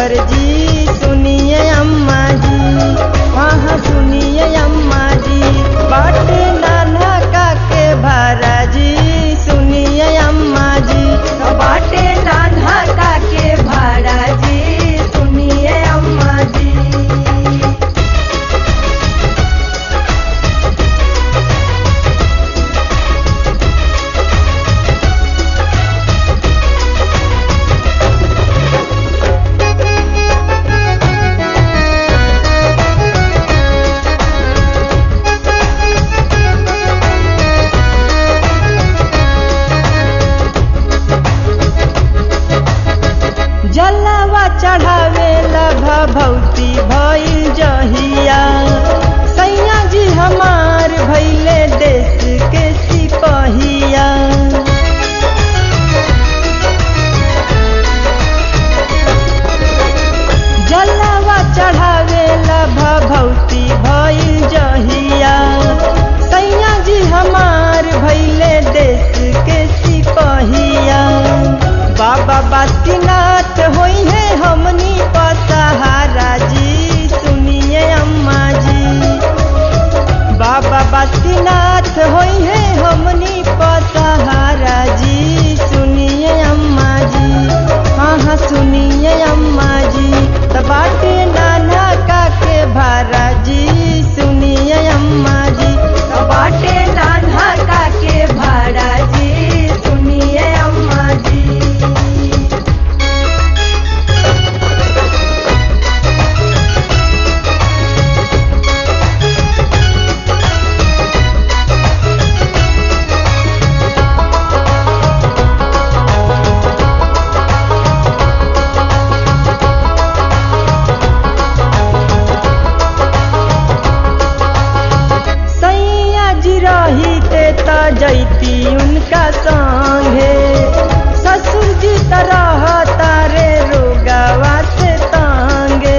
नैहर जी सुनिए अम्मा जी हाँ हाँ सुनिए अम्मा जी बाटे नाना का के भारा जी सुनिए अम्मा जी बाटे नाना का के भाड़ा जी सुनिए अम्मा जी जलवा चढ़ावेला भभौती भइल जहिया सैया जी हमार भैले देश के सिपहिया जलवा चढ़ावेला भभौती भइल जहिया सैया जी हमार भैले देश के सिपहिया बाबा बासुकीनाथ होई है हमनी पसहारा जी सुनिए अम्मा जी बाबा बासुकीनाथ होई है हमनी पसहारा जी सुनिए अम्मा जी हाँ हाँ सुनिए अम्मा जी त बाटे नाना का के भारा जी सुनिए अम्मा जी बाटे नाना का के भाड़ा जी सुनिए अम्मा जी सैया जी रही ते त जैती उनका संगे ससुर जी तरह तारे रोगावा से तांगे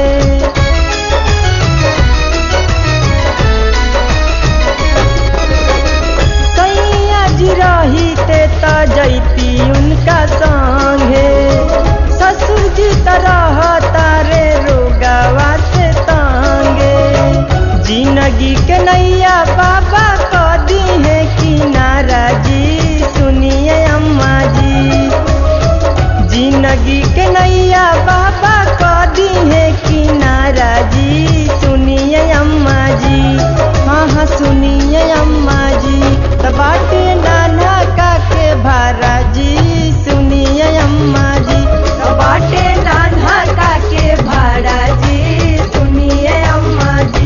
सैया जी रही ते त जैती उनका संगे ससुर जी तरह तारे रोगावा से तांगे जिंदगी के नैया बाबा क दी है किनारा जी सुनिए अम्मा जी जिंदगी के नैया बाबा क दी है किनारा जी सुनिए अम्मा जी हाँ हाँ सुनिए अम्मा जी त बाटे नाना का के भारा जी सुनिए अम्मा जी बाटे नाना का के भाड़ा जी सुनिए अम्मा जी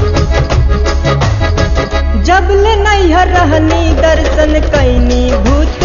जब ले नैहर रहनी दर्शन कैनी भूत